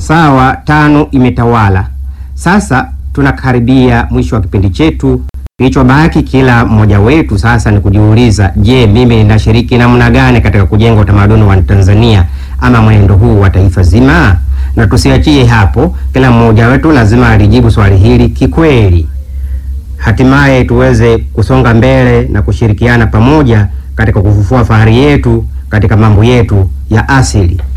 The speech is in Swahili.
sawa tano imetawala. Sasa tunakaribia mwisho wa kipindi chetu. Kilichobaki kila mmoja wetu sasa ni kujiuliza, je, mimi ninashiriki namna gani katika kujenga utamaduni wa Tanzania ama mwenendo huu wa taifa zima? Na tusiachie hapo, kila mmoja wetu lazima alijibu swali hili kikweli, hatimaye tuweze kusonga mbele na kushirikiana pamoja katika kufufua fahari yetu katika mambo yetu ya asili.